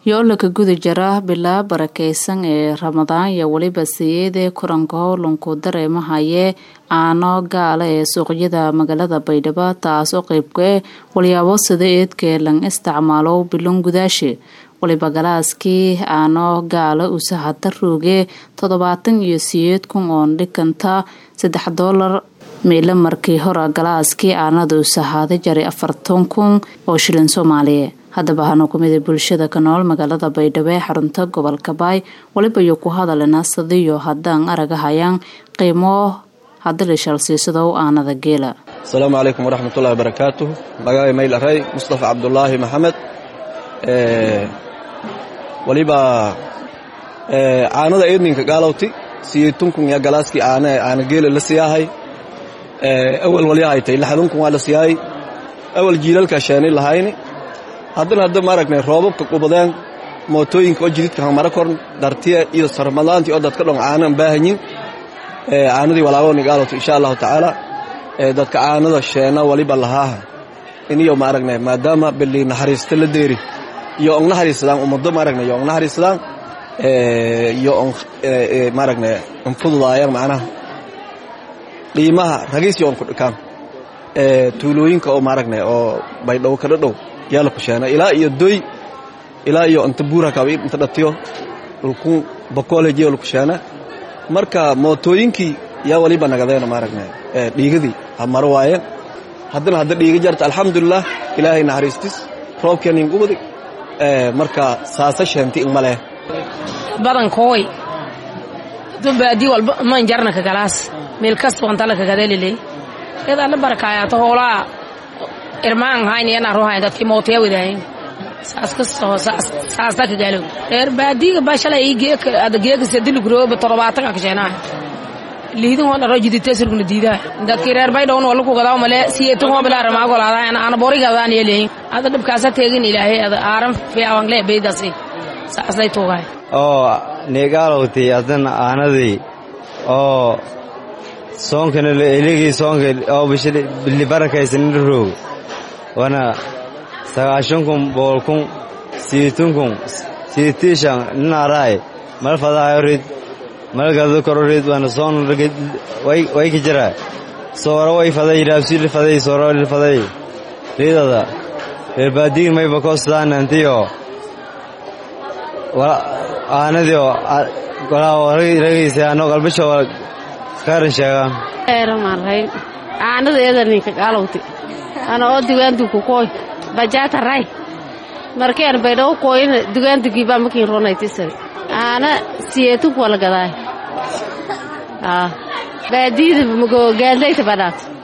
yoolaka guda jara bilaa barakeysan ee ramadaan iyo weliba siyeedee kulanka howlanku dareemahayee aano gaala ee suuqyada magaalada baydhabo taasoo qeybkae walyaabo sida eedkee lang isticmaalo bilon gudaashe waliba galaaskii aano gaala usahada rooge toddobaatan iyo siyeed kun oon dhikanta saddex doolar meelo markii hore galaaskii aanada usahaaday jaray afartan kun oo shilin soomaaliya haddaba hanu kumida bulshada ka nool magaalada baydhabo ee xarunta gobolka baay waliba iyo ku hadalena sadiyo haddaan aragahayaan qiimo hadalishalsiisadow aanada geela asalaamu calaykum waraxmatullahi wabarakaatuh magacay mayl aray mustafa cabdulaahi maxamed waliba caanada eedninka gaalowti siyeetunkun ya galaaskii aana aana geela la siyaahay awal walyahaytay laxadunkun waa la siyaayay awal jiilalka sheeni lahayni haddana hadda maaragnay roobabka qubadeen mootooyinka oo jididka hamara korn dartiya iyo sarmadaantii oo dadka dhon caanan baahanyin caanadii walaagooni gaalowta insha allahu tacaala dadka caanada sheena waliba lahaaha iniyo maaragnay maadaama bili naxariista la deeri iyo on naxariisadaan ummado maaragnay iyo on naxariisadaan iyo on maaragnay on fududaayaan macnaha qiimaha ragiis iyo on ku dhikaan tuulooyinka oo maaragnay oo baydhow ka dhadhow yaala ku sheena ilaa iyo doy ilaa iyo inta buura kaba inta dhatiyo dhulkun bakoolej yaala ku sheena marka mootooyinkii yaa waliba nagadeena maaragnay dhiigadii hamaro waayeen haddana hadda dhiiga jarta alxamdulilah ilaahay naxariistis roobkeenin gubadi marka saasa sheenti in maleh badankooy dubaadii walba man jarna ka galaas meel kasta wantala kagadelile iyada la barakaayato hoolaa irmaan hayn yana ruhayn dadkii mootiya wadaayin saas kastoo saasta ka gaalow reer baadiga ba shalay ii geeka ada geeka sadili gurooba toddobaatan ka kasheenaa liidin hoo dharo jidite sirguna diidaa dadkii reer baydhowna wala ku gadaa male siyeetan hoo bilaa ramaa golaada ana bori gadaan yeeleyin ada dhibkaasa teegin ilaahay ada aaran fiicawan le beydasi saasay tuugaay oo neegaalowti adana aanadii oo soonkana eligii soonka oo bili barakaysanin roog wana sagaashan kun boqol kun siitun kun siitiishan ninaaraay mal fadaayo rid mal gado koro rid wana soon way ka jira sooro way faday raabsili faday sooro faday ridada reer baadiin mayba koostaan antiyo aanadiyo ragaysa ano qalbisho kaaran sheegaan eeramaray aanadeeda ninka gaalowti ana oo dugaandu ku koy bajaata ray markeen baydhaw koyna dugaandugi baa makin ronaytisay aana siyeetu kuwala gadaay baadiida mago gaadlayta badhaat